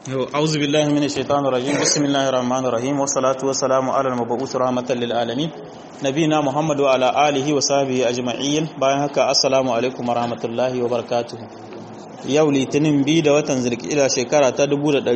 أعوذ بالله من الشيطان الرجيم بسم الله الرحمن الرحيم والصلاة والسلام على المبعوث رحمة للعالمين نبينا محمد وعلى آله وصحبه أجمعين bayan haka assalamu alaikum warahmatullahi wabarakatuh yau litinin biyu da watan zulkida shekara ta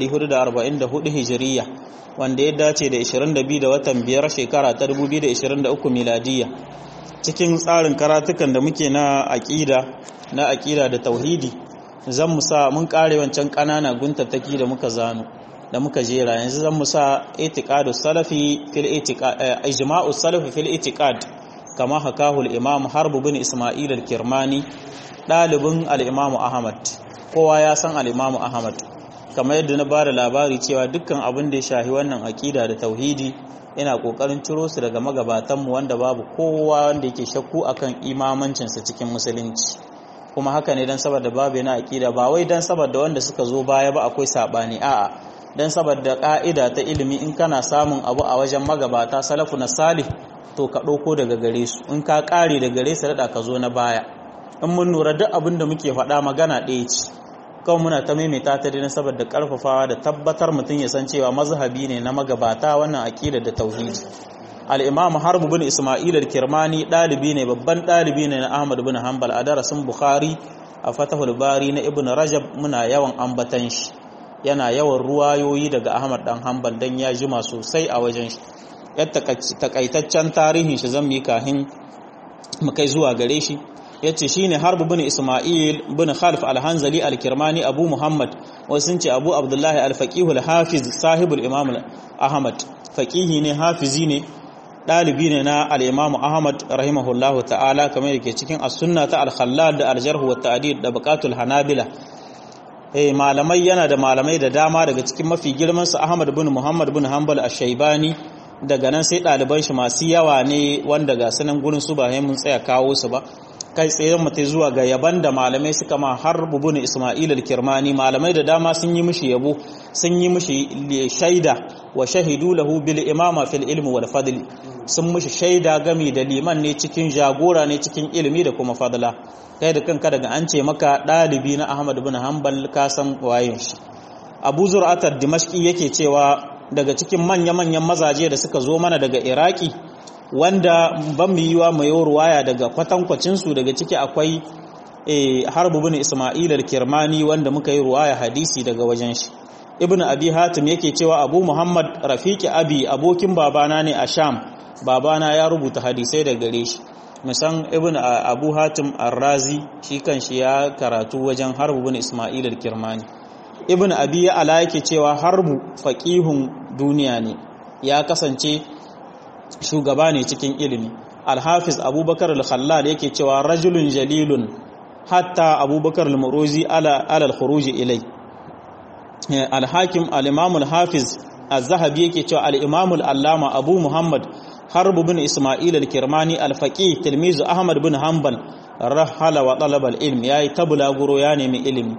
1444 hijiriya wanda ya dace da 22 da watan biyar shekara ta 2023 miladiya cikin tsarin karatukan da muke na aƙida na aƙida da tauhidi zan mu sa mun kare wancan ƙanana guntattaki da muka zano da muka jera yanzu zan mu sa itiqadu salafi fil itiqad ijma'u salafi fil itiqad kama hakahu al-imam harb bin isma'il al-kirmani dalibin al-imam ahmad kowa ya san al-imam ahmad kamar yadda na bada labari cewa dukkan abin da ya shahi wannan aqida da tauhidi ina kokarin ciro su daga magabatanmu wanda babu kowa wanda yake shakku akan imamancinsa cikin musulunci kuma haka ne don saboda babu yana aƙida ba wai don saboda wanda suka zo baya ba akwai saɓani a'a don saboda ƙa'ida ta ilimi in kana samun abu a wajen magabata salafu na salih to ka ɗauko daga gare su in ka ƙare da gare su daɗa ka zo na baya in mun lura duk abin da muke faɗa magana ɗaya ce kawai muna ta maimaita ta dai saboda ƙarfafawa da tabbatar mutum ya san cewa mazhabi ne na magabata wannan aƙida da tauhidi al'imam harbu bin ismail al-kirmani ɗalibi ne babban ɗalibi ne na ahmad bin hanbal a darasin bukhari a fatahul bari na ibn rajab muna yawan ambatan shi yana yawan ruwayoyi daga ahmad dan hanbal dan ya jima sosai a wajen shi yadda takaitaccen tarihin shi zan yi kahin mu kai zuwa gare shi ya ce shi ne harbu bin ismail bin khalif al-hanzali al-kirmani abu muhammad wasu sun ce abu abdullahi al-faqihul hafiz sahibul imam ahmad faqihi ne hafizi ne ɗalibi ne na al'imamu Ahmad rahimahullahu ta'ala kamar da ke cikin as-sunna ta al-khallal da al-jarh wa ta'did da buƙatul hanabila eh malamai yana da malamai da dama daga cikin mafi girman su Ahmad bin Muhammad bin Hanbal ash-Shaybani daga nan sai ɗaliban shi masu yawa ne wanda ga sanan gurin su ba mun tsaya kawo su ba kai tsaye mutai zuwa ga yaban da malamai suka ma har bin Isma'il al-Kirmani malamai da dama sun yi mishi yabo sun yi mishi shaida wa shahidu lahu bil imama fil ilmi wal fadl sun mishi shaida gami da liman ne cikin jagora ne cikin ilimi da kuma fadla kai da kanka daga an ce maka dalibi na Ahmad bin Hanbal ka san wayin shi Abu Zur'at ad-Dimashqi yake cewa daga cikin manya-manyan mazaje da suka zo mana daga Iraki wanda ban mu yiwa mai ruwaya daga kwatankwacin su daga ciki akwai Harbu bin Isma'il al-Kirmani wanda muka yi ruwaya hadisi daga wajen shi ibn abi hatim yake cewa abu muhammad rafiki abi abokin babana ne a sham babana ya rubuta hadisai da gare shi musan ibn abu hatim arrazi shi kanshi ya karatu wajen harbu bin isma'il al-kirmani ibn abi ya ala yake cewa harbu faqihun duniya ne ya kasance shugaba ne cikin ilimi al-hafiz abubakar al-khallal yake cewa rajulun jalilun hatta abubakar al-muruzi ala al-khuruj ilai alhakim al-imam al-hafiz az-zahabi yake cewa al-imam al-allama abu muhammad harb bin isma'il al-kirmani al-faqih tilmizu ahmad bin hanbal rahala wa talaba al-ilm yayi tabula guro ya nemi ilimi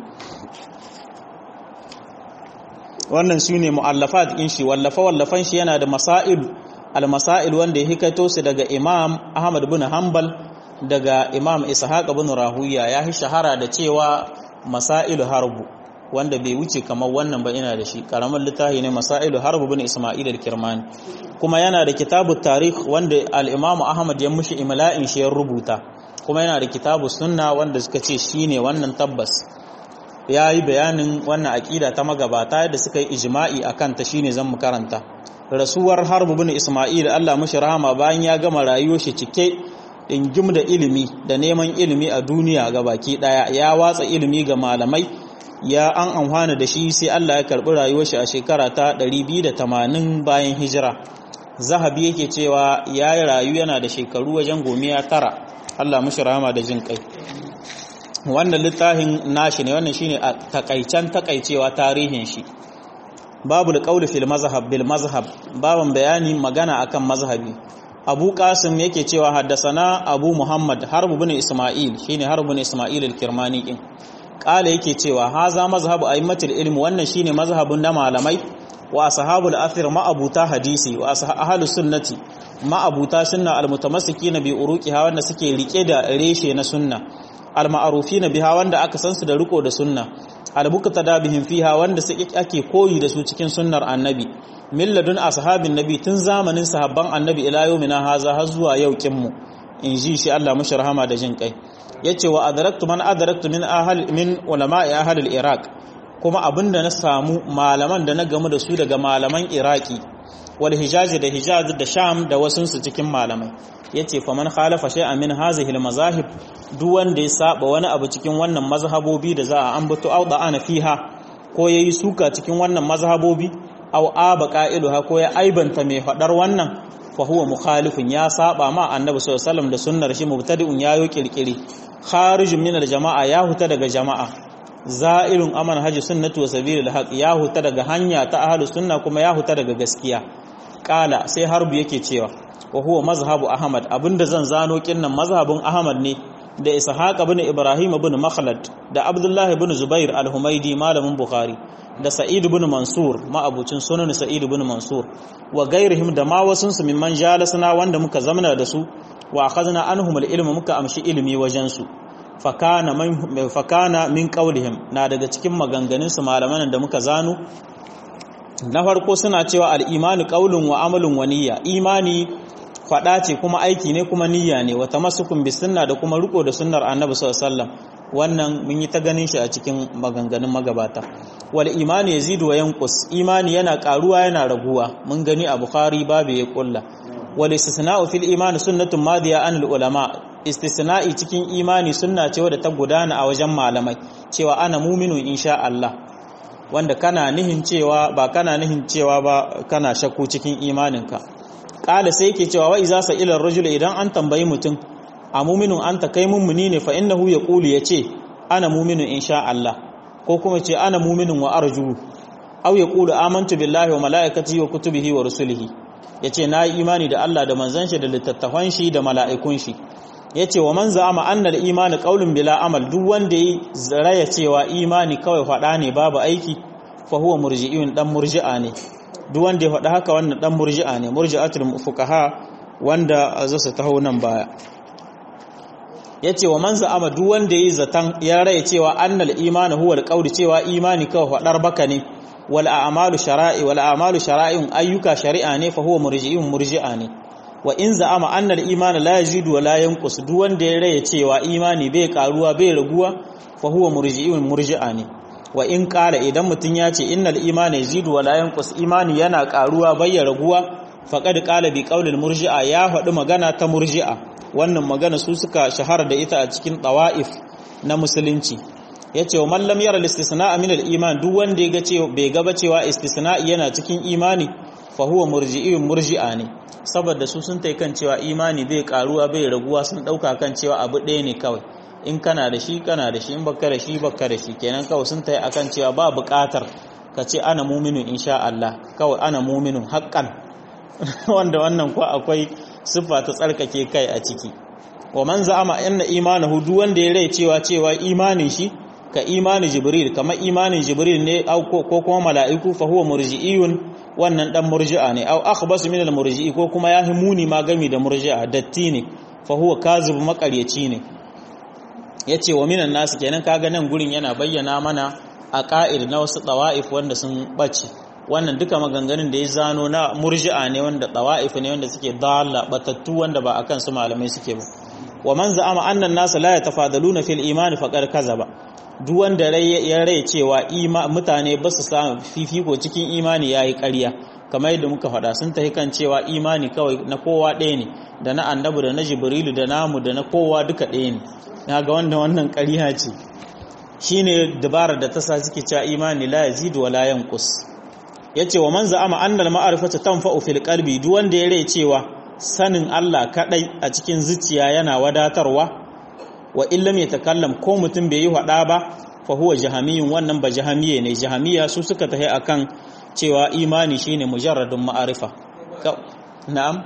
wannan sune muallafat din shi wallafa wallafan shi yana da masail al-masail wanda ya hikaito su daga imam ahmad bin hanbal daga imam ishaq bin rahuya ya shahara da cewa masailu harbu wanda bai wuce kamar wannan ba ina da shi karamin littafi ne masailu harbu bin isma'il al-kirmani kuma yana da kitabu tarikh wanda al-imam ahmad ya mushi imla'in shi ya rubuta kuma yana da kitabu sunna wanda suka ce shine wannan tabbas ya yi bayanin wannan aqida ta magabata da suka yi ijma'i akan ta shine zan mu karanta rasuwar harbu bin isma'il Allah mushi rahama bayan ya gama rayuwar shi cike dingim da ilimi da neman ilimi a duniya ga baki daya ya watsa ilimi ga malamai ya an amfana da shi sai Allah ya karɓi rayuwar shi a shekara ta 280 bayan hijira zahabi yake cewa ya yi rayu yana da shekaru wajen gomiya tara Allah mushi rahama da jin kai wannan littafin nashi ne wannan shine a takaicen takaicewa tarihin shi babu alqaul fil mazhab bil mazhab baban bayani magana akan mazhabi Abu Qasim yake cewa haddasana Abu Muhammad Harb bin Isma'il shine Harb bin Isma'il al-Kirmani din kala yake cewa haza mazhabu a'immatul ilmi wannan shine mazhabun na malamai wa ashabul athir ma'abuta hadisi wa ahlus sunnati ma'abuta sunna almutamassikina bi uruqiha wanda suke rike da reshe na sunna alma'rufina biha wanda aka san su da riko da sunna albukta da bihim fiha wanda su ake koyi da su cikin sunnar annabi milladun ashabin nabi tun zamanin sahabban annabi ila yawmina haza har zuwa yau kinmu in ji shi Allah mashi rahama da jin kai yace wa adraktu man adraktu min ahal min ulama'i ahal al-iraq kuma abinda na samu malaman da na gamu da su daga malaman iraki wal hijazi da hijaz da sham da wasunsu cikin malamai yace faman khalafa shay'an min hazihi al-mazahib duk wanda ya saba wani abu cikin wannan mazhabobi da za a ambato au ana fiha ko yayi suka cikin wannan mazhabobi au aba qa'iluha ko ya aibanta mai fadar wannan fa huwa mukhalifun ya saba ma annabi sallallahu alaihi wasallam da sunnar shi mubtadi'un yayo kirkiri kharijun min al-jama'a ya huta daga jama'a za'irun aman haji sunnatu wa sabilil haq ya huta daga hanya ta ahlus sunna kuma ya huta daga gaskiya kala sai harbu yake cewa wa huwa mazhabu ahmad abinda zan zano kinnan mazhabin ahmad ne da ishaq ibn ibrahim ibn makhlad da abdullah ibn zubair al-humaidi malamin bukhari da sa'id ibn mansur ma'abucin sunan sa'id ibn mansur wa gairihim da ma wasun su mimman jalasna wanda muka zamana da su wa akhadna anhum al-ilm muka amshi ilimi wajen su fakana min fakana min qawlihim na daga cikin maganganun su malaman da muka zano na farko suna cewa al-imanu qawlun wa amalun wa niyya imani faɗa ce kuma aiki ne kuma niyya ne wata masukun bi sunna da kuma riko da sunnar annabi sallallahu alaihi wasallam wannan mun yi ta ganin shi a cikin maganganun magabata wal imani yazidu wa yanqus imani yana karuwa yana raguwa mun gani a bukhari babu ya kulla wal istisna'u fil imani sunnatun madiya an al ulama istisna'i cikin imani sunna ce wadda ta gudana a wajen malamai cewa ana muminu insha Allah wanda kana nihin cewa ba kana nihin cewa ba kana shakku cikin imaninka kala sai yake cewa wa iza sa ila rajul idan an tambayi mutum a mu'minun anta kai mummuni ne fa innahu yaqulu yace ana mu'minun insha Allah ko kuma ce ana mu'minun wa arju aw yaqulu amantu billahi wa malaikatihi wa kutubihi wa rusulihi yace na yi imani da Allah da manzon shi da littattafan shi da mala'ikun shi yace wa man za'ama anna al-imani qawlun bila amal duk wanda ya raya cewa imani kawai fada ne babu aiki fa huwa murji'un dan murji'a ne duk wanda ya faɗi haka wannan ɗan murji'a ne murji'atul fuqaha wanda za su taho nan baya yace wa man za'ama duk wanda yayi zatan ya rai cewa annal imanu huwa alqawl cewa imani kawai faɗar baka ne wal a'malu shara'i wal a'malu shara'in ayyuka shari'a ne fa huwa murji'un murji'a ne wa in za'ama annal imanu la yazidu wa la yanqus duk wanda ya rai cewa imani bai karuwa bai raguwa fa huwa murji'un murji'a ne wa in ƙara idan mutum ya ce innal imani yazidu wala yanqus imani yana ƙaruwa bayya raguwa faqad qala bi qawlil murji'a ya faɗi magana ta murji'a wannan magana su suka shahara da ita a cikin tawa'if na musulunci yace wa man lam yara al-istisna'a min al-iman duk wanda ya ce bai ga ba cewa istisna'i yana cikin imani fa huwa murji'un murji'a ne saboda su sun tai kan cewa imani bai ƙaruwa bai raguwa sun dauka kan cewa abu ɗaya ne kawai in kana da shi kana da shi in baka da shi baka da shi kenan kawai sun tayi akan cewa ba buƙatar ka ce ana muminin insha Allah kawai ana muminin haƙƙan wanda wannan ko akwai siffa ta tsarkake kai a ciki wa man za'ama anna imanahu duk wanda ya rai cewa cewa imanin shi ka imanin jibril kamar imanin jibril ne ko kuma mala'iku fa huwa murji'iyun wannan dan murji'a ne aw akhbasu min al-murji'i ko kuma ya himuni ma gami da murji'a datti ne fa huwa kazib makaryaci ne ya ce wa minan nasu kenan kaga nan gurin yana bayyana mana a ƙa'ir na wasu ɗawa'if wanda sun ɓace wannan duka maganganun da ya zano na murji'a ne wanda ɗawa'if ne wanda suke dala batattu wanda ba a kan su malamai suke ba wa man za'ama annan nasu la yatafadaluna fil imani faqad kazaba duk wanda ya rai cewa mutane ba su samu fifiko cikin imani yayi ƙarya kamar yadda muka faɗa sun tafi kan cewa imani kawai na kowa ɗaya ne da na annabi da na jibrilu da namu da na kowa duka ɗaya ne na ga wanda wannan ƙariya ce shi ne dabarar da ta sa suke cewa imani la yazidu wa la yanqus yace wa man za'ama annal ma'rifata tanfa'u fil qalbi duk wanda ya rai cewa sanin Allah kadai a cikin zuciya yana wadatarwa wa illam yatakallam ko mutum bai yi hada ba fa huwa jahamiyun wannan ba jahamiye ne jahamiya su suka tahi akan cewa imani shine mujarradun ma'arifa na'am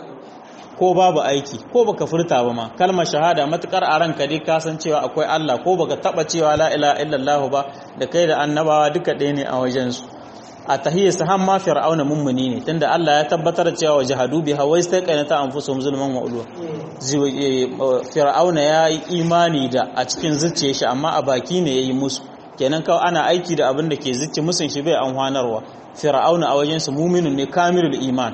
ko babu aiki ko baka furta ba ma kalmar shahada matukar a ranka dai ka san cewa akwai Allah ko baka taba cewa la ilaha illallah ba da kai da annabawa duka ɗaya ne a wajen su a tahiyya sahan ma fir'auna mummuni ne tunda Allah ya tabbatar cewa jahadu biha wa istaqanata anfusuhum zulman wa ulwa fir'auna ya yi imani da a cikin zuciyar shi amma a baki ne yayi musu kenan kawai ana aiki da abin da ke zici musun shi bai amfanarwa fir'auna a wajen su mu'minun ne kamilul iman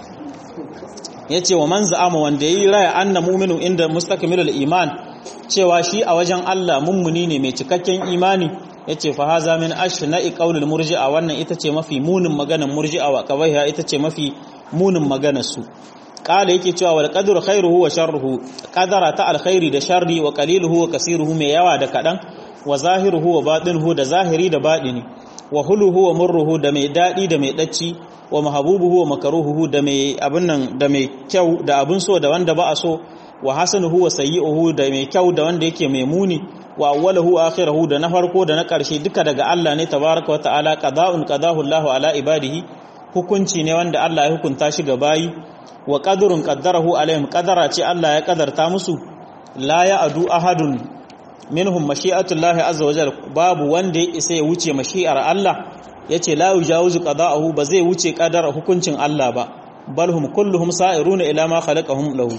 yace wa man za'ama wanda yayi raya anna mu'minun inda mustakmilul iman cewa shi a wajen Allah mummuni ne mai cikakken imani yace fa haza min ashna'i qaulul murji'a wannan ita ce mafi munin maganar murji'a wa qabaiha ita ce mafi munin maganar su kala yake cewa wal qadru khairuhu wa sharruhu qadara ta alkhairi da sharri wa qaliluhu wa kasiruhu mai yawa da kadan wa zahiruhu wa batinuhu da zahiri da batini wa huluhu wa murruhu da mai dadi da mai dacci wa mahabubuhu wa makaruhuhu da mai abin nan da mai kyau da abin so da wanda ba a so wa hasanuhu wa sayyi'uhu da mai kyau da wanda yake mai muni wa awwaluhu akhirahu da na farko da na ƙarshe duka daga Allah ne tabaraka wa ta'ala qada'un qadahu Allahu ala ibadihi hukunci ne wanda Allah ya hukunta shi ga bayi wa qadrun qaddarahu alaihim qadara ce Allah ya kadarta musu la ya adu ahadun minhum mashi'atullahi azza wajal babu wanda ya isa ya wuce mashi'ar Allah yace la yujawizu qada'ahu ba zai wuce qadara hukuncin Allah ba balhum kulluhum sa'iruna ila ma khalaqahum lahu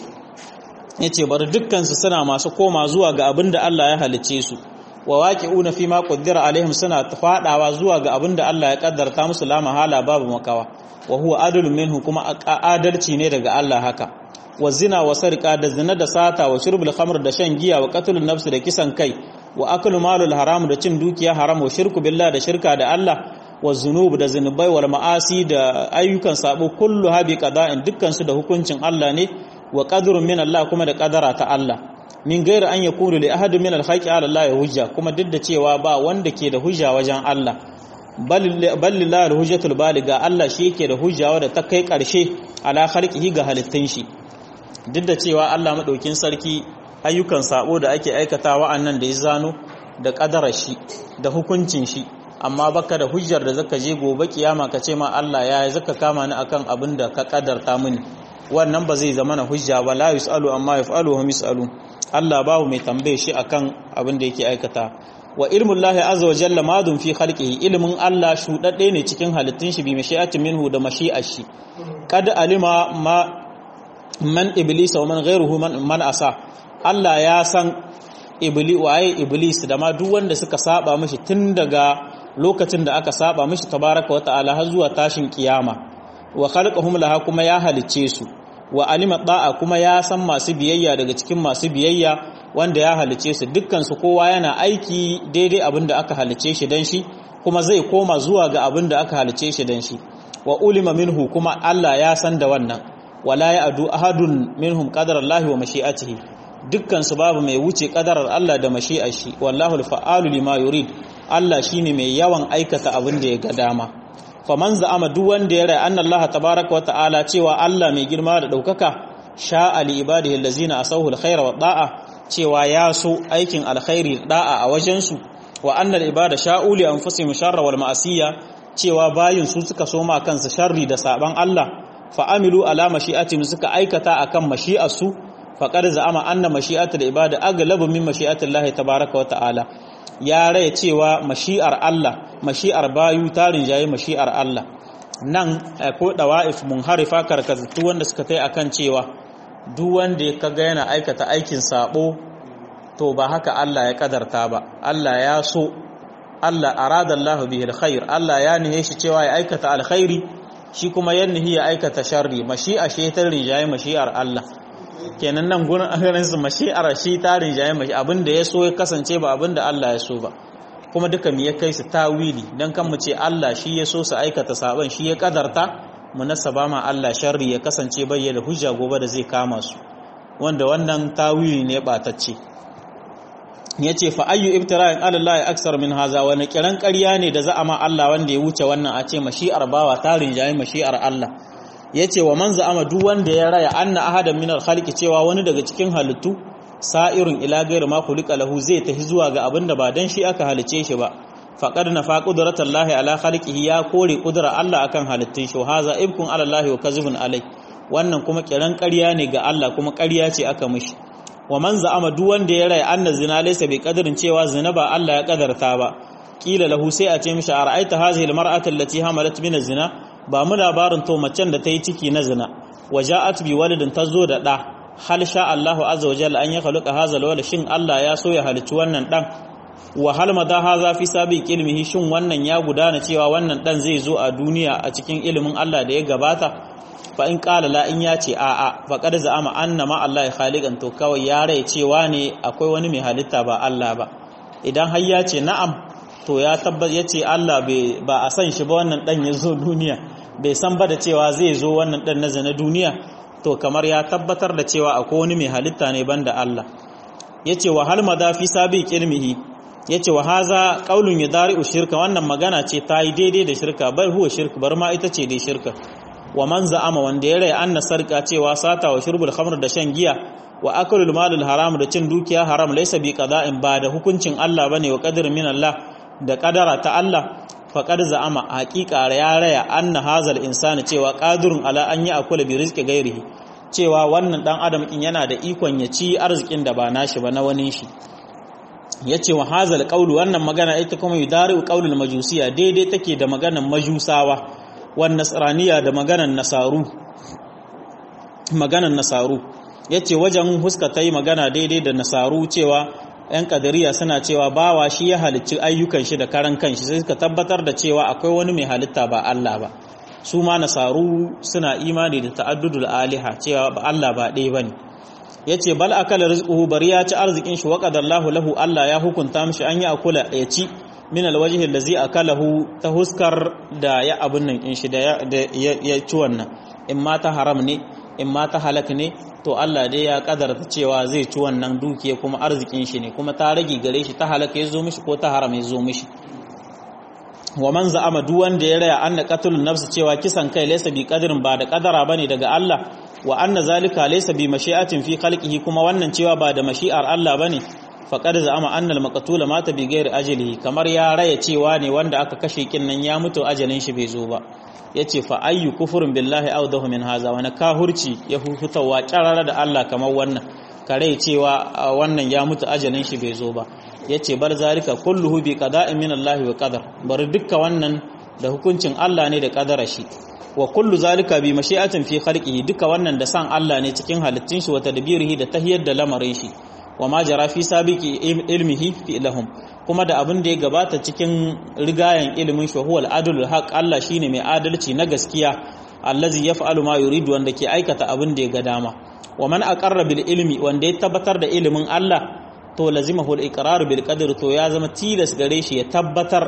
yace bar dukkan su suna masu koma zuwa ga abin da Allah ya halice su wa waqi'una fi ma qaddara alaihim suna fadawa zuwa ga abin da Allah ya kaddarta musu la mahala babu makawa wa huwa adalun minhu kuma adalci ne daga Allah haka wa zina wa sarqa da zina da sata wa shurbul khamr da shan giya wa qatlun nafs da kisan kai wa aklu malul haram da cin dukiya haram wa shirku billah da shirka da Allah wa zunub da zunubai wal ma'asi da ayyukan sabo kullu habi qada'in dukkan su da hukuncin Allah ne wa qadrun min Allah kuma da qadara ta Allah min gairi an yakunu li ahadin min al-haqi ala Allah hujja kuma duk da cewa ba wanda ke da hujja wajen Allah ballillahi al-hujjatul baliga Allah shi yake da hujja wadda ta kai karshe ala khalqihi ga halittun shi duk da cewa Allah madaukin sarki ayyukan sabo da ake aikata wa'annan da ya zano da qadarar shi da hukuncin shi amma baka da hujjar da zaka je gobe kiyama ka ce ma Allah ya zaka kama ni akan abin da ka kadarta mini wannan ba zai zama na hujja ba la yusalu amma yafalu hum yusalu Allah babu mai tambaye shi akan abin da yake aikata wa ilmun lahi azza wa jalla madun fi khalqihi ilmin Allah shudadde ne cikin halittun shi bi mashi'atin minhu da mashi'ar shi kad alima ma man iblis wa man ghayruhu man, man asa Allah ya san ibli waye iblis da ma duk wanda suka saba mishi tun daga lokacin da aka saba mishi tabaraka wa ta'ala har zuwa tashin kiyama wa khalqahum laha kuma ya halicce su wa alima da'a kuma ya san masu biyayya daga cikin masu biyayya wanda ya halice su dukkan su kowa yana aiki daidai abin da aka halice shi dan shi kuma zai koma zuwa ga abin da aka halice shi dan shi wa ulima minhu kuma Allah ya san da wannan wala ya adu ahadun minhum qadara Allah wa mashi'atihi dukkan su babu mai wuce qadarar Allah da mashi'ar shi wallahu al-fa'alu lima yurid Allah shine mai yawan aikata abin da ya ga dama faman za'ama duk wanda ya rai anna Allah tabaaraka wa ta'ala cewa Allah mai girma da daukaka sha'a li ibadihi allazina asahu al-khayra wa da'a cewa ya so aikin alkhairi da'a a wajen su wa annal ibada sha'u li anfusihim sharra wal ma'asiya cewa bayin su suka so ma kansu sharri da saban Allah fa amilu ala mashi'atihim suka aikata akan mashi'ar su faqad za'ama anna mashi'atul ibada aglabu min mashi'atillahi tabaaraka wa ta'ala ya raya cewa mashi'ar Allah mashi'ar bayu tarin jayi mashi'ar Allah nan ko dawa'if munharifa karkatu wanda suka tai akan cewa duk wanda ya kaga yana aikata aikin sabo to ba haka Allah ya kadarta ba Allah ya so Allah arada Allah bihi alkhair Allah ya nihe shi cewa ya aikata alkhairi shi kuma ya nihi ya aikata sharri mashi'a shi ta rinjaye mashi'ar Allah kenan nan gurin agarin su mashi'ar shi ta rinjaye mashi abinda ya so ya kasance ba abinda Allah ya so ba kuma duka me ya kai su tawili dan kan mu ce Allah shi ya so su aikata saban shi ya kadarta mu nasaba ma Allah sharri ya kasance bayyana hujja gobe da zai kama su wanda wannan tawili ne batacce yace fa ayyu ibtira'in ala Allah aksar min haza wani kiran ƙarya ne da za a ma Allah wanda ya wuce wannan a ce mashi'ar bawa tarin jayi mashi'ar Allah yace wa man za'ama duk wanda ya raya anna ahadan min al-khalqi cewa wani daga cikin halittu sa'irun ila ghairi ma khuliqa lahu zai tafi zuwa ga abinda ba dan shi aka halice shi ba faqad nafa qudratallahi ala khalqihi ya kore qudrar Allah akan halittun shi haza ibkun ala Allah wa kazibun alai wannan kuma kiran ƙarya ne ga Allah kuma ƙarya ce aka mishi wa man za'ama duk wanda ya raya anna zina laysa bi qadarin cewa zina ba Allah ya kadarta ba kila lahu sai a ce mishi ara'aita hadhihi almar'atu allati hamalat min zina ba mu labarin to macen da ta yi ciki na zina waja'at bi walidin tazo da da hal sha Allahu azza wa jalla an ya khaluqa hadha alwala shin Allah ya so ya halicci wannan dan wa hal madha hadha fi sabiq ilmihi shin wannan ya gudana cewa wannan dan zai zo a duniya a cikin ilimin Allah da ya gabata fa in qala la in ya ce a a fa qad za'ama anna ma Allah khaliqan to kawai ya rai cewa ne akwai wani mai halitta ba Allah ba idan har ya ce na'am to ya tabbata yace Allah ba a san shi ba wannan dan ya zo duniya bai san ba da cewa zai zo wannan dan na zana duniya to kamar ya tabbatar da cewa akwai wani mai halitta ne banda Allah yace wa hal madafi sabiq ilmihi yace wa haza qaulun yadari'u shirka wannan magana ce ta yi daidai da shirka bai huwa shirka bar ma ita ce dai shirka wa man za'ama wanda ya rai anna sarka cewa sata wa shurbul khamr da shan giya wa akalul malul haram da cin dukiya haram laysa bi qada'in ba da hukuncin Allah bane wa qadar min Allah da kadara ta Allah faqad za'ama haqiqa ya raya anna hazal insani cewa qadirun ala an yi akula bi rizqi ghairihi cewa wannan dan adam kin yana da ikon ya ci arzikin da ba nashi ba na wani shi yace wa hazal qawlu wannan magana ita kuma yudari'u qawlul majusiya daidai take da maganar majusawa wan nasraniya da maganar nasaru maganar nasaru yace wajen huska tayi magana daidai da nasaru cewa yan kadariya suna cewa bawa shi ya halicci ayyukan shi da karan kanshi sai suka tabbatar da cewa akwai wani mai halitta ba Allah ba su ma nasaru suna imani da ta'addudul aliha cewa ba Allah ba ɗaya bane yace bal akala rizquhu bari ya ci arzikin shi wa qadarlahu lahu Allah ya hukunta mishi an yi akula ya ci min alwajhi allazi akalahu ta huskar da ya abun nan in shi da ya ci wannan in ma ta haram ne in ma ta halak ne to Allah dai ya kadarta cewa zai ci wannan dukiya kuma arzikin shi ne kuma ta rage gare shi ta halaka ya zo mishi ko ta haram ya zo mishi wa man za'ama duk wanda ya raya anna qatlun nafs cewa kisan kai laysa bi qadrin ba da kadara bane daga Allah wa anna zalika laysa bi mashi'atin fi khalqihi kuma wannan cewa ba da mashi'ar Allah bane faqad za'ama anna al-maqtul mata bi ghairi ajlihi kamar ya raya cewa ne wanda aka kashe kin nan ya mutu ajalin shi bai zo ba yace fa ayyu kufrun billahi awdahu min haza wani kahurci ya hutawa kyarara da Allah kamar wannan kare cewa wannan ya mutu ajalin shi bai zo ba yace bar zalika kulluhu bi qada'in min Allah wa qadar bar dukkan wannan da hukuncin Allah ne da kadara shi wa kullu zalika bi mashi'atin fi khalqihi duka wannan da san Allah ne cikin halittun shi wa tadbirihi da tahiyar da lamarin shi wa ma jara fi sabiqi ilmihi fi lahum kuma da abin da ya gabata cikin rigayen ilimin shi huwal adlul haq Allah shine mai adalci na gaskiya allazi yaf'alu ma yuridu wanda ke aikata abin da ya ga dama wa man aqarra bil ilmi wanda ya tabbatar da ilimin Allah to lazimahu al iqrar bil qadr to ya zama tilas gare shi ya tabbatar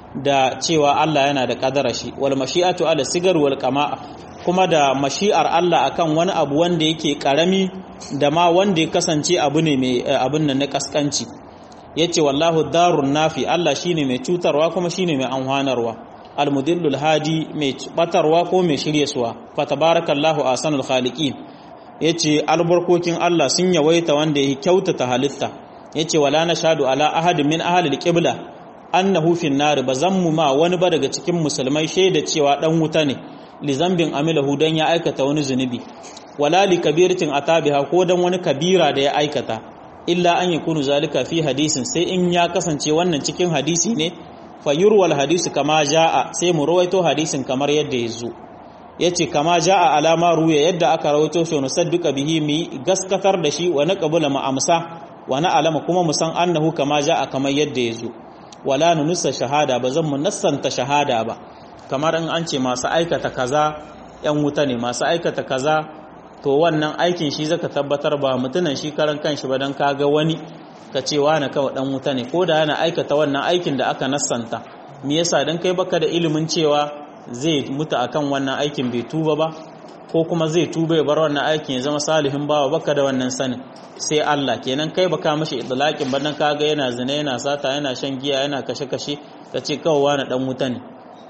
da cewa Allah yana da kadara shi wal mashi'atu ala sigar wal qama'a kuma da mashi'ar Allah akan wani abu wanda yake karami da ma wanda ya kasance abu ne mai abin nan na kaskanci yace wallahu darun nafi Allah shine mai cutarwa kuma shine mai amfanarwa almudillul hadi mai batarwa ko mai shiryaswa fa tabarakallahu ahsanul khaliqin yace albarkokin Allah sun yawaita wanda yake kyautata halitta yace wala nashadu ala ahadin min ahlil qibla annahu fin nar bazammu ma wani ba daga cikin musulmai shaida cewa dan wuta ne li zambin amilahu dan ya aikata wani zunubi wala li kabiratin atabiha ko dan wani kabira da ya aikata illa an yakunu zalika fi hadisin sai in ya kasance wannan cikin hadisi ne fayurwal hadisi kama jaa sai mu rawaito hadisin kamar yadda ya zo yace kama jaa alama ruya yadda aka rawaito shi nusadduka bihi mi gaskatar da shi wa naqbula ma amsa wa na alama kuma mu san annahu kama jaa kamar yadda ya zo wala nunussa shahada ba zan mu nassanta shahada ba kamar in an ce masu aikata kaza yan wuta ne masu aikata kaza to wannan aikin shi zaka tabbatar ba mutunan shi karan kanshi ba dan kaga wani ka ce wani kawai dan wuta ne ko da yana aikata wannan aikin da aka nassanta me yasa dan kai baka da ilimin cewa zai mutu akan wannan aikin bai tuba ba ko kuma zai tuba ya bar wannan aikin ya zama salihin bawa baka da wannan sanin sai Allah kenan kai baka mishi idlaqin ba dan kaga yana zina yana sata yana shan giya yana kashe kashe kace kawai wani dan wuta ne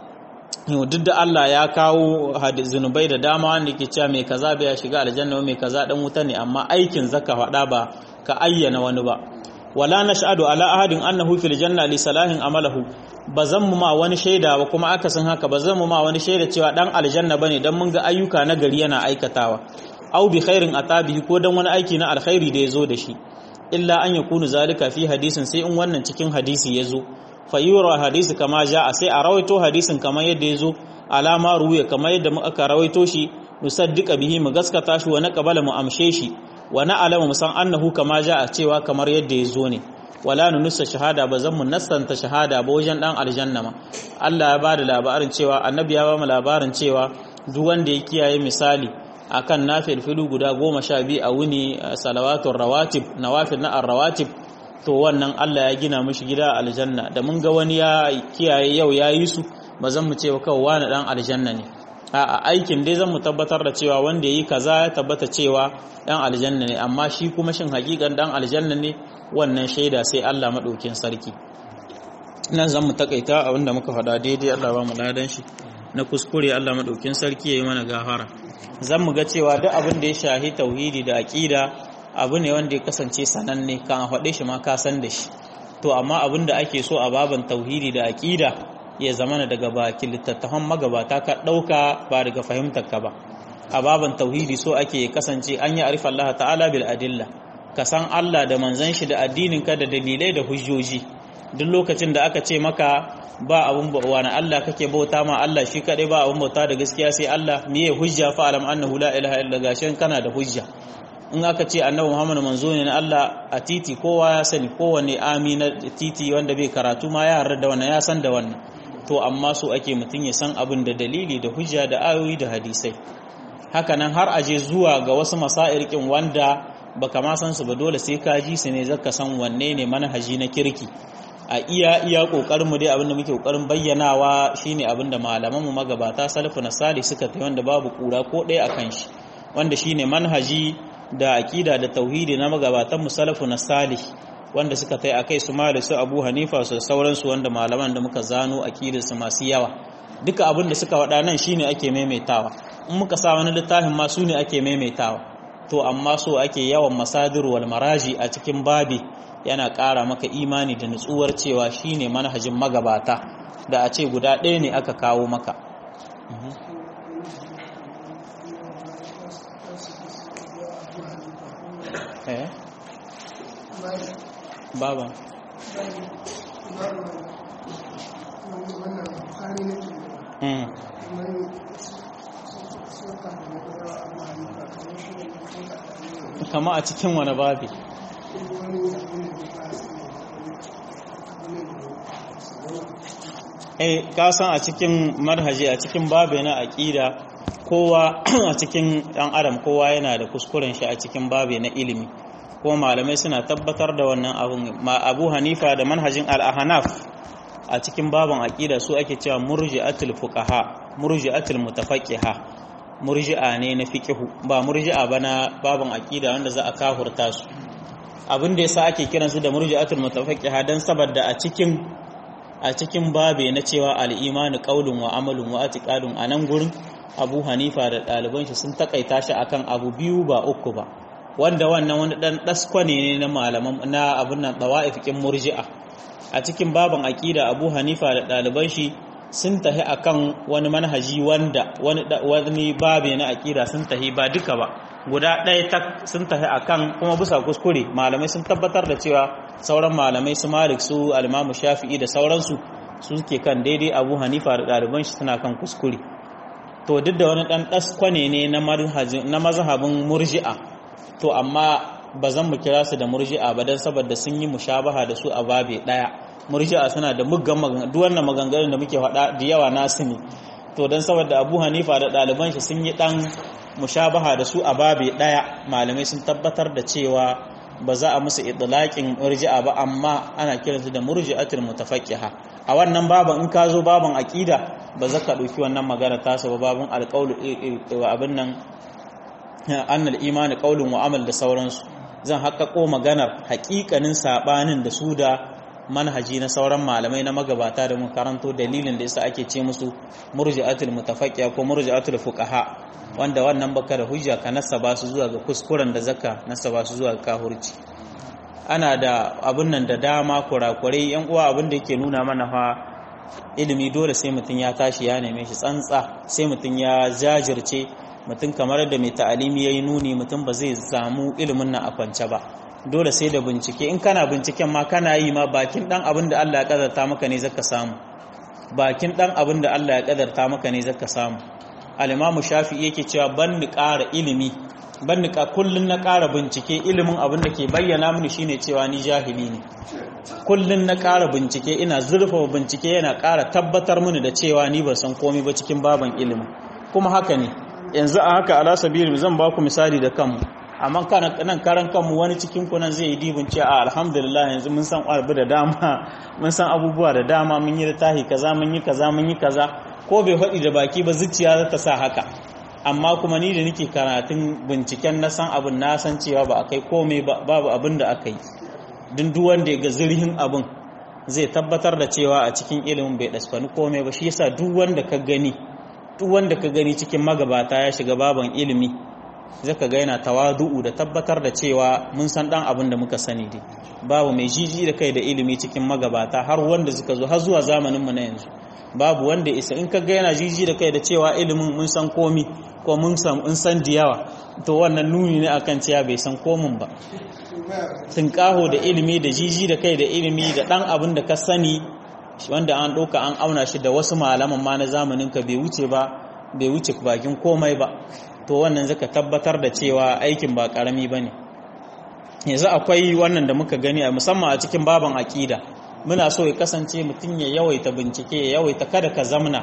duk da Allah ya kawo zunubai da dama wanda ke cewa mai kaza bai shiga aljanna mai kaza dan wuta ne amma aikin zaka faɗa ba ka ayyana wani ba wala nashhadu ala ahadin annahu fil janna li salahin amalahu bazan mu ma wani shaida ba kuma akasin haka bazan mu ma wani shaida cewa dan aljanna bane dan mun ga ayyuka na gari yana aikatawa aw bi khairin atabihi ko dan wani aiki na alkhairi da yazo da shi illa an yakunu zalika fi hadisin sai in wannan cikin hadisi yazo fayyura hadisi kama a sai a rawaito hadisin kamar yadda ya zo alama ruya kamar yadda aka rawaito shi nusaddiqa bihi mu gaskata shi wa naqbala mu amshe shi wa na'lamu mu san annahu kama a cewa kamar yadda ya zo ne wala nunussa shahada ba zan mu nassanta shahada ba wajen dan aljanna ma Allah ya ba da labarin cewa annabi ya ba mu labarin cewa duk wanda ya kiyaye misali akan nafil filu guda goma sha biyu a wuni salawatun rawatib nawafil na rawatib to wannan Allah ya gina mishi gida aljanna da mun ga wani ya kiyaye yau ya yi su ba zan mu ce ba kawai wani dan aljanna ne a aikin dai zan mu tabbatar da cewa wanda ya yi kaza ya tabbata cewa dan aljanna ne amma shi kuma shin hakikan dan aljanna ne wannan shaida sai Allah madaukin sarki nan zan mu takaita abinda muka faɗa daidai Allah ba mu ladan shi na kuskure Allah madaukin sarki yayi mana gafara zan mu ga cewa duk abin da ya shahi tauhidi da aqida abu ne wanda ya kasance sananne kan a faɗe shi ma ka san da shi to amma abin da ake so a baban tauhidi da aqida ya zamana daga baki littattafan magabata ka ɗauka ba daga fahimtar ka ba a baban tauhidi so ake kasance an yi arifa Allah ta'ala bil adilla ka san Allah da manzon shi da addinin ka da dalilai da hujjoji duk lokacin da aka ce maka ba abun wani Allah kake bauta ma Allah shi kadai ba abun bauta da gaskiya sai Allah miye hujja fa alam annahu la ilaha illa gashin kana da hujja in aka ce annabi Muhammad manzo ne na Allah a titi kowa ya sani kowanne amina titi wanda bai karatu ma ya yarda da wannan ya san da wannan to amma so ake mutum ya san abin da dalili da hujja da ayoyi da hadisai hakanan har aje zuwa ga wasu masairkin wanda baka ma san su ba dole sai ka ji su ne zaka san wanne ne manhaji na kirki a iya iya kokarin mu dai abinda muke kokarin bayyanawa shine abinda malaman mu magabata salafu na salih suka tayi wanda babu kura ko ɗaya akan shi wanda shine manhaji da aqida da tauhidi na magabatan mu salafu na salih wanda suka tayi akai su malik su abu hanifa su sauransu wanda malaman da muka zano aqidar su masu yawa duka abin da suka wada nan shine ake maimaitawa in muka sa wani littafin ma su ne ake maimaitawa to amma so ake yawan masadir wal maraji a cikin babi yana ƙara maka imani da nutsuwar cewa shine manhajin magabata da a ce guda ɗaya ne aka kawo maka baba kama a cikin wani babi eh ka san a cikin manhaji a cikin babe na aqida kowa a cikin dan adam kowa yana da kuskuren shi a cikin babe na ilimi kuma malamai suna tabbatar da wannan abun ma Abu Hanifa da manhajin al-Ahnaf a cikin baban aqida su ake cewa murji'atul fuqaha murji'atul mutafaqqiha murji'a ne na fiqhu ba murji'a bana baban aqida wanda za a kafurta su abin da yasa ake kiransu da murji'atul mutafaqqiha dan saboda a cikin a cikin babe na cewa al-imanu qaulun wa amalun wa i'tiqadun anan gurin Abu Hanifa da ɗaliban shi sun takaita shi akan abu biyu ba uku ba wanda wannan wani dan daskwane ne na malaman na abun nan dawa'ifikin murji'a a cikin baban aqida Abu Hanifa da ɗaliban shi sun tahi akan wani manhaji wanda wani wani babe na aqida sun tahi ba duka ba guda ɗaya tak sun tahi akan kuma bisa kuskure malamai sun tabbatar da cewa sauran malamai su Malik su al-Imam Shafi'i da sauransu su suke kan daidai Abu Hanifa da ɗaliban shi suna kan kuskure to duk da wani ɗan ɗaskwane ne na mazhabin murji'a to amma ba zan mu kira su da murji'a ba don saboda sun yi mushabaha da su a babe ɗaya murji'a suna da muggan maganganu duk wannan maganganun da muke faɗa da yawa nasu ne to don saboda abu hanifa da ɗaliban shi sun yi ɗan mushabaha da su a babe ɗaya malamai sun tabbatar da cewa ba za a musu idlaqin murji'a ba amma ana kiransu da murji'atul mutafaqqiha a wannan baban in ka zo baban aqida ba za ka ɗauki wannan magana tasa ba babin alƙaulu abin nan annal imani ƙaulun wa amal da sauransu zan haƙaƙo maganar haƙiƙanin saɓanin da su da manhaji na sauran malamai na magabata da mun karanto dalilin da yasa ake ce musu murji'atul mutafaqqiya ko murji'atul fuqaha wanda wannan baka da hujja ka nasaba su zuwa ga kuskuren da zaka nasaba su zuwa ga kahurci ana da abun nan da dama kurakurai yan uwa abin da yake nuna mana fa ilimi dole sai mutum ya tashi ya neme shi tsantsa sai mutum ya jajirce mutum kamar da mai ta'alimi ya yi nuni mutum ba zai samu ilimin nan a kwance ba dole sai da bincike in kana binciken ma kana yi ma bakin dan abin da Allah ya kadarta maka ne zaka samu bakin dan abin da Allah ya kadarta maka ne zaka samu al-imamu shafi'i yake cewa ban ni ƙara ilimi ban ni ka kullun na ƙara bincike ilimin abin da ke bayyana mini shine cewa ni jahili ne kullun na ƙara bincike ina zurfafa bincike yana ƙara tabbatar mini da cewa ni ban san komai ba cikin baban ilimin kuma haka ne yanzu a haka ala sabili zan ba ku misali da kanmu amma nan karan kanmu wani cikin ku nan zai yi dibin ce a alhamdulillah yanzu mun san abu da dama mun san abubuwa da dama mun yi littafi kaza mun yi kaza mun yi kaza ko bai faɗi da baki ba zuciya za ta sa haka amma kuma ni da nake karatun binciken na san abin na san cewa ba a kai komai babu abin da aka yi duk duk wanda ya ga zirhin abin zai tabbatar da cewa a cikin ilimin bai dasfani komai ba shi yasa duk wanda ka gani duk wanda ka gani cikin magabata ya shiga baban ilimi zaka ga yana tawadu'u da tabbatar da cewa mun san dan abin da muka sani dai babu mai jiji da kai da ilimi cikin magabata har wanda suka zo har zuwa zamanin mu na yanzu babu wanda isa in ka ga yana jiji da kai da cewa ilimin mun san komi ko mun san in san diyawa to wannan nuni ne akan cewa bai san komin ba tunƙaho da ilimi da jiji da kai da ilimi da dan abin da ka sani wanda an ɗauka an auna shi da wasu malaman ma na zamanin ka bai wuce ba bai wuce bakin komai ba to wannan zaka tabbatar da cewa aikin ba karami bane yanzu akwai wannan da muka gani a musamman a cikin baban akida muna so ya kasance mutum ya yawaita bincike ya yawaita kada ka zamna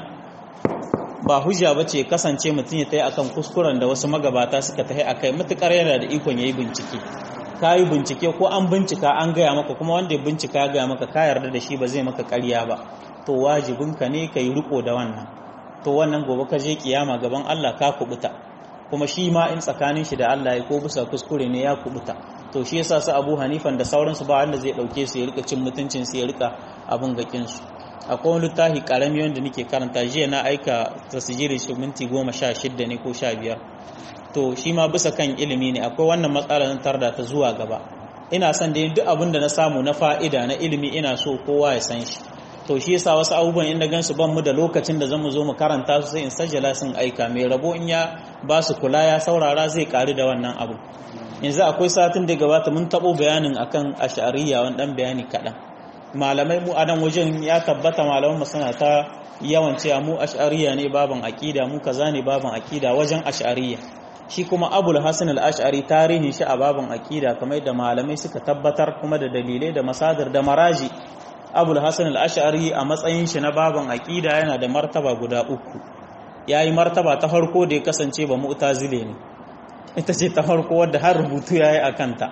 ba hujja bace kasance mutum ya tayi akan kuskuren da wasu magabata suka tayi akai mutukar yana da ikon yayi bincike kayi bincike ko an bincika an gaya maka kuma wanda ya bincika ya gaya maka ka yarda da shi ba zai maka ƙarya ba to wajibinka ne ka yi riko da wannan to wannan gobe ka je kiyama gaban Allah ka kubuta kuma shi ma in tsakanin shi da Allah ya ko bisa kuskure ne ya kubuta to shi yasa su Abu Hanifan da sauransu ba wanda zai dauke su ya rika cin mutuncin su ya rika abun gakin su akwai wani littafi karami wanda nake karanta jiya na aika tasjirin shi minti goma sha shidda ne ko sha biyar to shi ma bisa kan ilimi ne akwai wannan matsalar tarda ta zuwa gaba ina son da duk abin da na samu na fa'ida na ilimi ina so kowa ya san shi to shi yasa wasu abubuwan inda gansu ban mu da lokacin da zamu zo mu karanta su sai in sajjala sun aika mai rabo in ya ba su kula ya saurara zai karu da wannan abu yanzu akwai satin da gabata mun tabo bayanin akan ash'ariyya wani dan bayani kaɗan malamai mu a nan wajen ya tabbata malaman suna ta yawan cewa mu ash'ariyya ne baban aqida mu kaza ne baban aqida wajen ash'ariyya shi kuma abul hasan al-ash'ari tarihin shi a baban aqida kamar da malamai suka tabbatar kuma da dalilai da masadar da maraji abul hasan al-ash'ari a matsayin shi na baban aqida yana da martaba guda uku yayi martaba ta farko da ya kasance ba mu'tazile ne ita ce ta farko wadda har rubutu yayi akan ta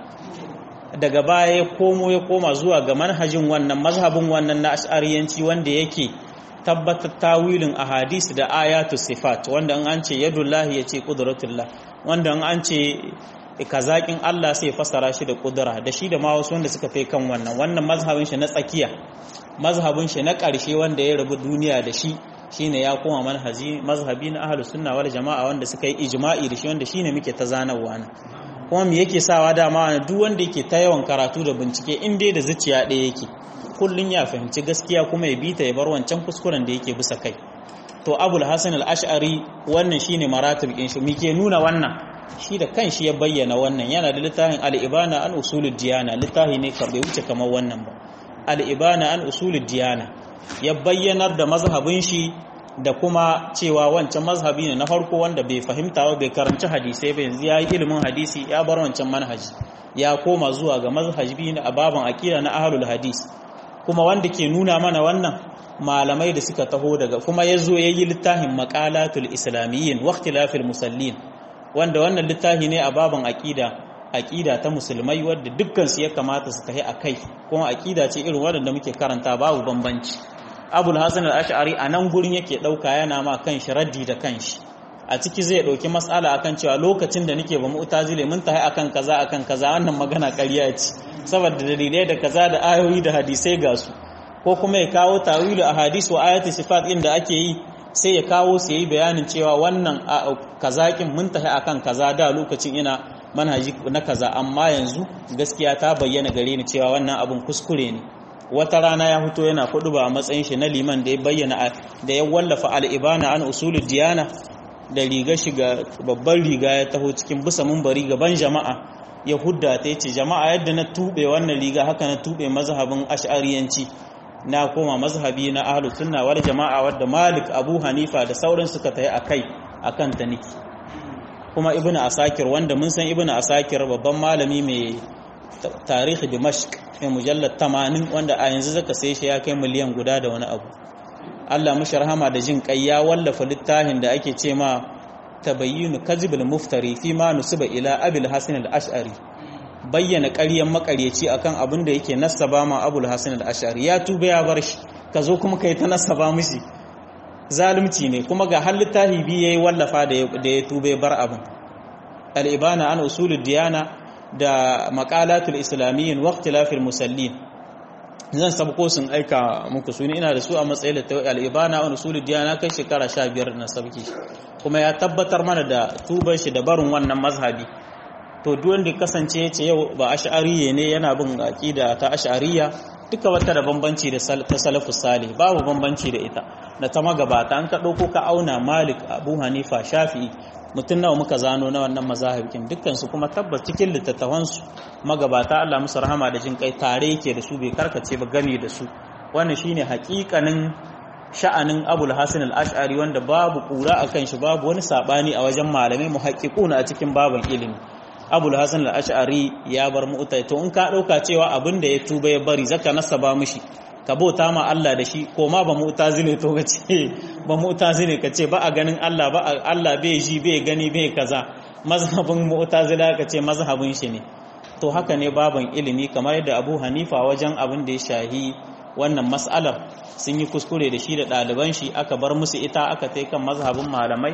daga baya ya komo ya koma zuwa ga manhajin wannan mazhabin wannan na ash'ariyanci wanda yake tabbatar tawilin ahadis da ayatu sifat wanda in an ce yadullahi ya ce qudratullah wanda in an ce kazakin Allah sai fasara shi da kudura da shi da ma wasu wanda suka kai kan wannan wannan mazhabin shi na tsakiya mazhabin shi na ƙarshe wanda ya rabu duniya da shi shine ya koma manhaji mazhabi na ahlus sunna wal jama'a wanda suka yi ijma'i da shi wanda shine muke ta zanarwa na kuma me yake sawa dama duk wanda yake ta yawan karatu da bincike in dai da zuciya ɗaya yake kullun ya fahimci gaskiya kuma ya bita ya bar wancan kuskuren da yake bisa kai to abul hasan al-ash'ari wannan shine maratib din shi muke nuna wannan shi da kanshi ya bayyana wannan yana da littafin al-ibana an usulud diyana littafi ne karbe wuce kamar wannan ba al-ibana an usulud diyana ya bayyanar da mazhabin shi da kuma cewa wancan mazhabi ne na farko wanda bai fahimta ba bai karanci hadisai ba yanzu ya yi ilimin hadisi ya bar wancan manhaji ya koma zuwa ga mazhabi na ababan akida na ahlul hadis kuma wanda ke nuna mana wannan malamai da suka taho daga kuma ya zo ya yi littafin maqalatul islamiyyin wa ikhtilafil musallin wanda wannan littafi ne a baban akida akida ta musulmai wadda dukkan su ya kamata su tafi akai kuma akida ce irin wadanda muke karanta babu bambanci abul hasan al-ash'ari a nan gurin yake dauka yana ma kan shi raddi da kanshi a ciki zai dauki mas'ala akan cewa lokacin da nake ba mu'tazile mun tahi akan kaza akan kaza wannan magana ƙarya ce saboda dalilai da kaza da ayoyi da hadisai ga su ko kuma ya kawo tawilu a hadis wa ayati sifat inda ake yi sai ya kawo su yi bayanin cewa wannan kazakin mun tahi akan kaza da lokacin ina manhaji na kaza amma yanzu gaskiya ta bayyana gare ni cewa wannan abun kuskure ne wata rana ya fito yana kudu ba a matsayin shi na liman da ya bayyana da ya wallafa al'ibana an usulul diyana da riga shiga babban riga ya taho cikin bisa mumbari gaban jama'a ya hudda ta yace jama'a yadda na tube wannan riga haka na tube mazhabin ash'ariyanci na koma mazhabi na ahlus sunna wal jama'a wadda malik abu hanifa da sauran suka tayi akai akan ta niki kuma ibnu asakir wanda mun san ibnu asakir babban malami mai tarihi dimashq mai mujallad 80 wanda a yanzu zaka sai shi ya kai miliyan guda da wani abu Allah mushi rahama da jin kai ya wallafa littafin da ake ce ma tabayyinu kazibul muftari fi ma nusiba ila abil hasan al-ash'ari bayyana ƙaryan makaryaci akan abin da yake nasaba ma abul hasan al-ash'ari ya tuba ya bar shi ka zo kuma kai ta nasaba mishi zalunci ne kuma ga har littafi bi yayi wallafa da ya tuba ya bar abin al-ibana an usulud diyana da maqalatul islamiyyin wa ikhtilafil musallin zan sabko sun aika muku su ina da su a matsayin da al-ibana wa usulud diyana kai shekara 15 na sabki kuma ya tabbatar mana da tuban shi da barin wannan mazhabi to duk wanda kasance yace yau ba ash'ariye ne yana bin aqida ta ash'ariya duka wata da bambanci da ta salafus salih babu bambanci da ita da ta magabata an ka dauko ka auna malik abu hanifa shafi'i mutum nawa muka zano na wannan mazahibikin dukkan su kuma tabbas cikin littattafan su magabata Allah musu rahama da jin kai tare yake da su bai karkace ba gane da su wannan shine hakikanin sha'anin abul hasan al-ash'ari wanda babu kura akan shi babu wani sabani a wajen malamai muhaqqiquna a cikin baban ilimi abul hasan al-ash'ari ya bar mu'tai to in ka dauka cewa abin da ya tuba ya bari zaka nasaba mishi ka bauta ma Allah da shi ko ma ba mu'tazile to kace ba mu'tazile kace ba a ganin Allah ba Allah bai ji bai gani bai kaza mazhabin mu'tazila kace mazhabin shi ne to haka ne baban ilimi kamar yadda Abu Hanifa wajen abin da ya shahi wannan mas'alar sun yi kuskure da shi da ɗaliban shi aka bar musu ita aka tai kan mazhabin malamai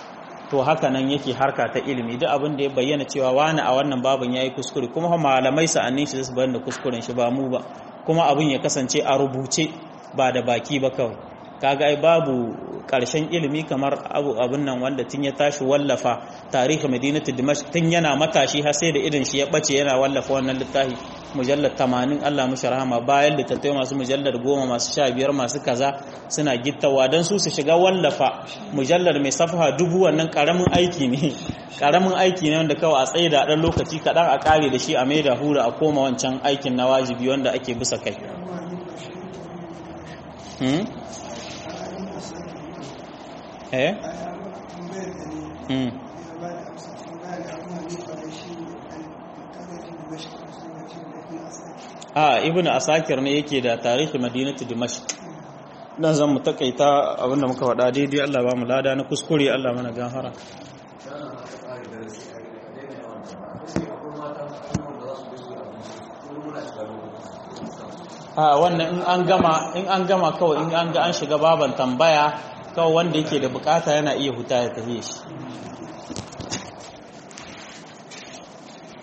to haka nan yake harka ta ilimi duk abin da ya bayyana cewa wani a wannan babin yayi kuskure kuma malamai sa'annin shi su bayyana kuskuren shi ba mu ba kuma abin ya kasance a rubuce ba da baki ba kawai kaga ai babu karshen ilimi kamar abu abin nan wanda tun ya tashi wallafa tarihi madinatu dimashq tun yana matashi har sai da irin shi ya bace yana wallafa wannan littafi mujallar 80 Allah mushi rahama bayan littattafai masu mujallar 10 masu 15 masu kaza suna gittawa dan su su shiga wallafa mujallar mai safha dubu wannan karamin aiki ne karamin aiki ne wanda kawai a tsaye da dan lokaci kadan a kare da shi a mai da hura a koma wancan aikin na wajibi wanda ake bisa kai eh mm a ibnu asakir ne yake da tarihi madinatu dimashq dan zan mu takaita abinda muka faɗa daidai Allah ba mu lada na kuskure Allah mana gafara a wannan in an gama in an gama kawai in an ga an shiga baban tambaya kawai wanda yake da bukata yana iya huta ya tafiye shi